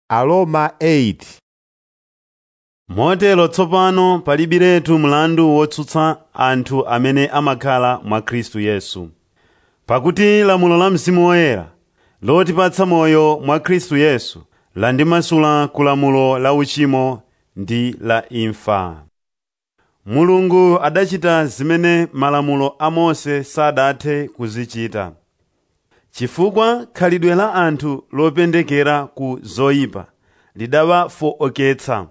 Aroma 8 motero tsopano palibiretu mlandu wotsutsa anthu amene amakhala mwa khristu yesu pakuti lamulo la mzimu woyera lotipatsa moyo mwa khristu yesu landimasula ku lamulo la uchimo ndi la imfa mulungu adachita zimene malamulo a mose sadathe kuzichita chifukwa khalidwe la anthu lopendekera ku zoyipa lidawafooketsa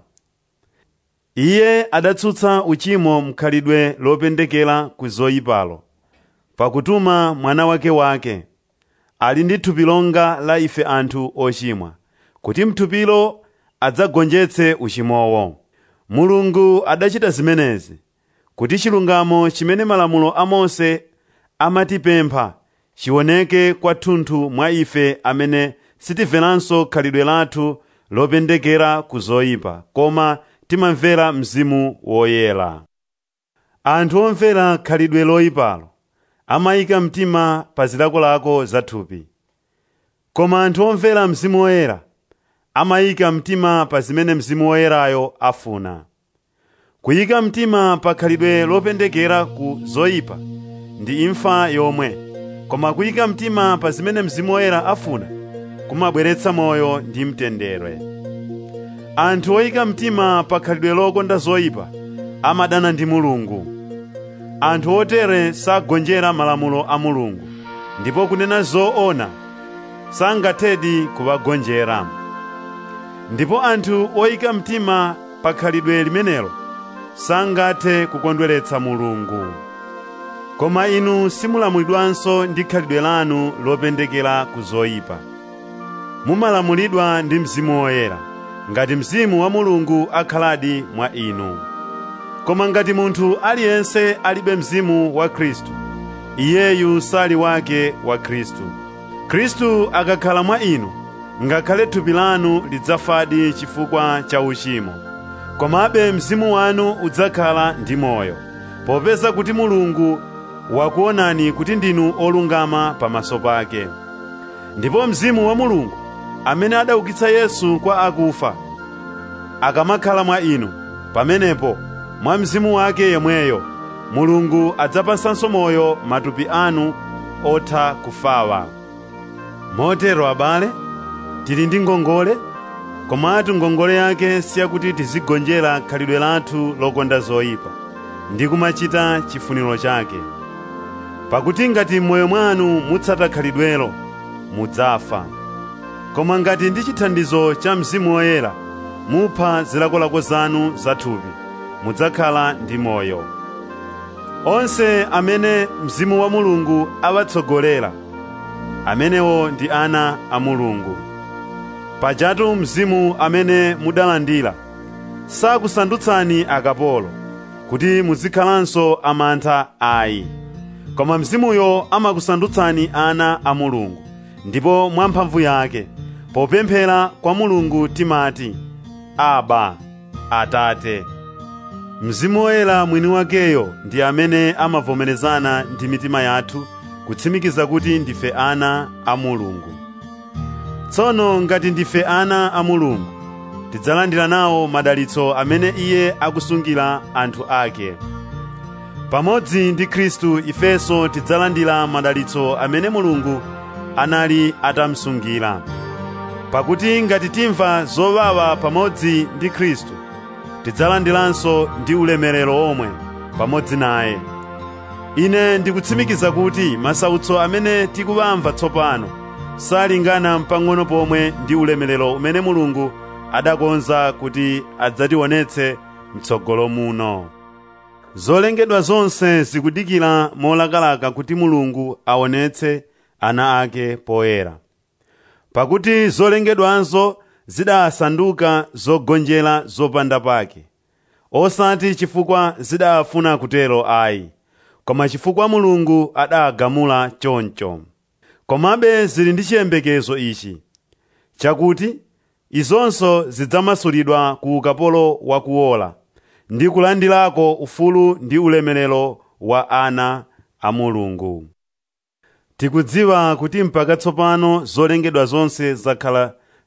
iye adatsutsa uchimo mkhalidwe lopendekera ku zoyipalo pakutuma mwana wake wake ali ndi thupi longa la ife anthu ochimwa kuti mthupilo adzagonjetse uchimowo mulungu adachita zimenezi kuti chilungamo chimene malamulo a mose amatipempha chioneke kwathunthu mwa ife amene sitimveranso khalidwe lathu lopendekera ku zoyipa koma timamvera mzimu woyera anthu omvera khalidwe loyipalo amayika mtima pa zilakolako za thupi koma anthu omvera mzimu woyera amayika mtima pa zimene mzimu woyerayo afuna kuyika mtima pa khalidwe lopendekera ku zoyipa ndi imfa yomwe koma kuyika mtima pa zimene mzimu woyera afuna kumabweretsa moyo ndi mtendere anthu oyika mtima pa khalidwe lokonda zoyipa amadana ndi mulungu anthu otere sagonjera malamulo a mulungu ndipo kunena zoona sangathedi kuwagonjera ndipo anthu oyika mtima pa khalidwe limenelo sangathe kukondweretsa mulungu koma inu simulamulidwanso ndi khalidwe lanu lopendekera ku zoyipa mumalamulidwa ndi mzimu woyera ngati mzimu wa mulungu akhaladi mwa inu koma ngati munthu aliyense alibe mzimu wa khristu iyeyu sali wake wa khristu khristu akakhala mwa inu ngakhale thupi lanu lidzafadi chifukwa cha uchimo komabe mzimu wanu udzakhala ndi moyo popeza kuti mulungu wakuonani kuti ndinu olungama pamaso pake ndipo mzimu wa mulungu amene adaukitsa yesu kwa akufa akamakhala mwa inu pamenepo mwa mzimu wake yemweyo mulungu adzapasanso moyo matupi anu otha kufawa motero abale tili ndi ngongole komatu ngongole yake siyakuti tizigonjera khalidwe lathu lokonda zoyipa ndi kumachita chifuniro chake pakuti ngati m'moyo mwanu mutsata khalidwelo mudzafa koma ngati ndi chithandizo cha mzimu woyera mupha zilakolako zanu zathupi mudzakhala ndi moyo onse amene mzimu wa mulungu awatsogolera amenewo ndi ana a mulungu pajatu mzimu amene mudalandira sakusandutsani akapolo kuti muzikhalanso amantha ayi koma mzimuyo amakusandutsani ana a mulungu ndipo mwamphamvu yake popemphera kwa mulungu timati aba atate mzimu woyera mwini wakeyo ndi amene amavomerezana ndi mitima yathu kutsimikiza kuti ndife ana a mulungu tsono ngati ndife ana a mulungu tidzalandira nawo madalitso amene iye akusungira anthu ake pamodzi ndi khristu ifenso tidzalandira madalitso amene mulungu anali atamsungira pakuti ngati timva zowawa pamodzi ndi khristu tidzalandiranso ndi ulemerero omwe pamodzi naye ine ndikutsimikiza kuti masautso amene tikuwamva tsopano salingana mpang'ono pomwe ndi ulemerero umene mulungu adakonza kuti adzationetse mtsogolo muno zolengedwa zonse zikudikira molakalaka kuti mulungu aonetse ana ake poyera pakuti zolengedwanso zidasanduka zogonjera zopanda pake osati chifukwa zidafuna kutero ayi koma chifukwa mulungu adagamula choncho komabe zili ndi chiyembekezo ichi chakuti izonso zidzamasulidwa ku ukapolo wakuola ndi kulandirako ufulu ndi ulemerero wa ana a mulungu tikudziwa kuti mpaka tsopano zolengedwa zonse zakhala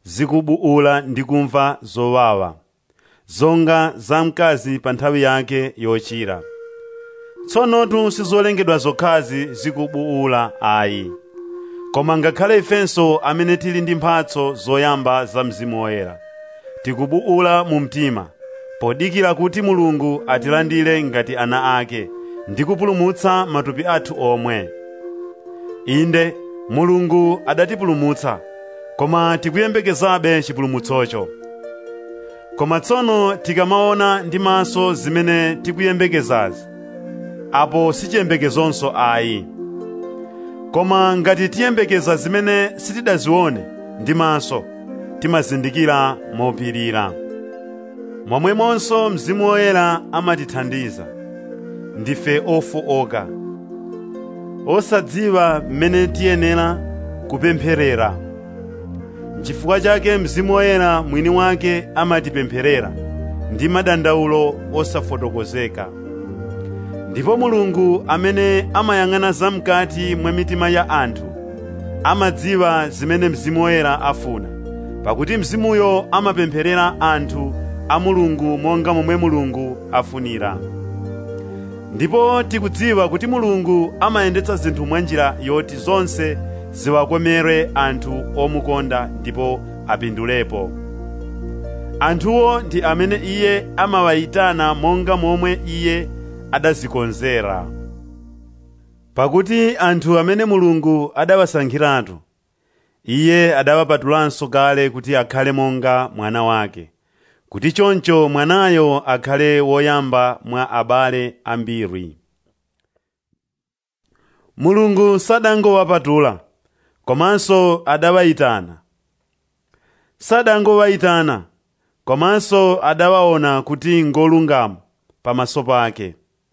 zikubuula ndi kumva zowawa zonga za mkazi pa nthawi yake yochira tsonotu sizolengedwa zokhazi zikubuula ayi koma ngakhale ifenso amene tili ndi mphatso zoyamba za mzimu woyera tikubuula mu mtima podikira kuti mulungu atilandire ngati ana ake ndi kupulumutsa matupi athu omwe inde mulungu adatipulumutsa koma tikuyembekezabe chipulumutsocho koma tsono tikamaona ndi maso zimene tikuyembekezazi apo sichiyembekezonso ayi koma ngati tiyembekeza zimene sitidazione ndi maso timazindikira mopirira momwemonso mzimu woyera amatithandiza ndife ofowoka osadziwa mmene tiyenera kupempherera n'chifukwa chake mzimu woyera mwini wake amatipempherera ndi madandaulo osafotokozeka ndipo mulungu amene amayang'ana zamkati mwa mitima ya anthu amadziwa zimene mzimu woyera afuna pakuti mzimuyo amapempherera anthu a mulungu monga momwe mulungu afunira ndipo tikudziwa kuti mulungu amayendetsa zinthu mwa njira yoti zonse ziwakomere anthu omukonda ndipo apindulepo anthuwo ndi amene iye amawayitana monga momwe iye adazikonzera pakuti anthu amene mulungu adawasankhiratu iye adawapatulanso kale kuti akhale monga mwana wake kuti choncho mwanayo akhale woyamba mwa abale ambiri mulungu sadangowapatula komanso adawayitana sadangowayitana komanso adawaona kuti ngolungama pamaso pake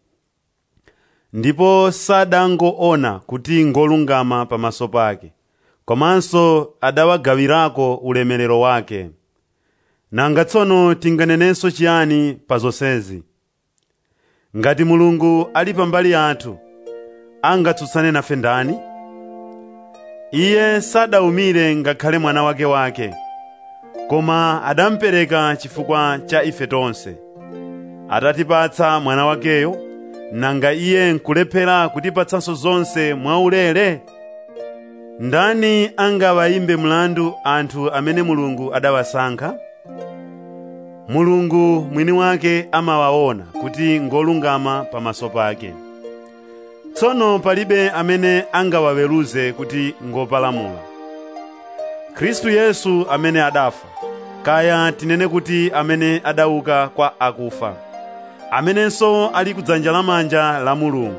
ndipo sadangoona kuti ngolungama pamaso pake komanso adawagawirako ulemerero wake nanga tsono tinganenenso chiyani pa zonsezi ngati mulungu ali pambali yathu angatsutsane nafe ndani iye sadawumire ngakhale mwana wake wake koma adamupereka chifukwa cha ife tonse atatipatsa mwana wakeyo nanga iye nkulephera kutipatsanso zonse mwaulere ndani angawayimbe mlandu anthu amene mulungu adawasankha mulungu mwini wake amawaona kuti ngolungama pamaso pake tsono palibe amene angawaweruze kuti ngopalamula khristu yesu amene adafa kaya tinene kuti amene adauka kwa akufa amenenso ali kudzanja lamanja la mulungu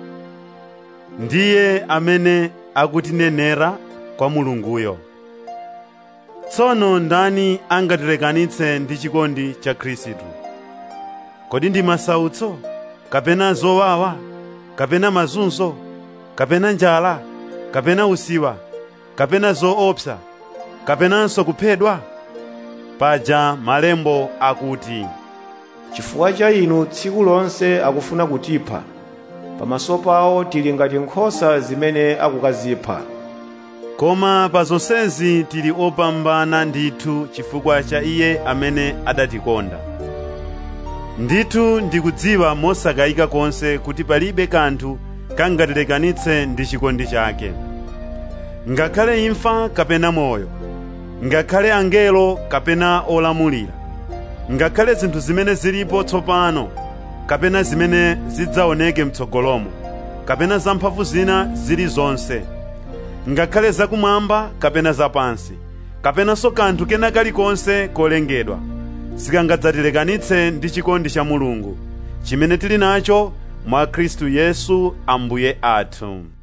ndiye amene akutinenera kwa mulunguyo tsono ndani angatilekanitse ndi chikondi cha khristu kodi ndi masautso kapena zowawa kapena mazunzo kapena njala kapena usiwa kapena zoopsa kapenanso kuphedwa paja malembo akuti chifukwa cha inu tsiku lonse akufuna kutipha pamaso pawo tili ngati nkhosa zimene akukazipha koma pa zonsezi tili opambana ndithu chifukwa cha iye amene adatikonda ndithu ndikudziwa mosakayika konse kuti palibe kanthu kangatilekanitse ndi chikondi chake ngakhale imfa kapena moyo ngakhale angelo kapena olamulira ngakhale zinthu zimene zilipo tsopano kapena zimene zidzaoneke mtsogolomo kapena zamphamvu zina zilizonse ngakhale zakumwamba kapena zapansi kapenanso kanthu kena kalikonse kolengedwa sikangadzatilekanitse ndi chikondi cha mulungu chimene tili nacho mwa khristu yesu ambuye athu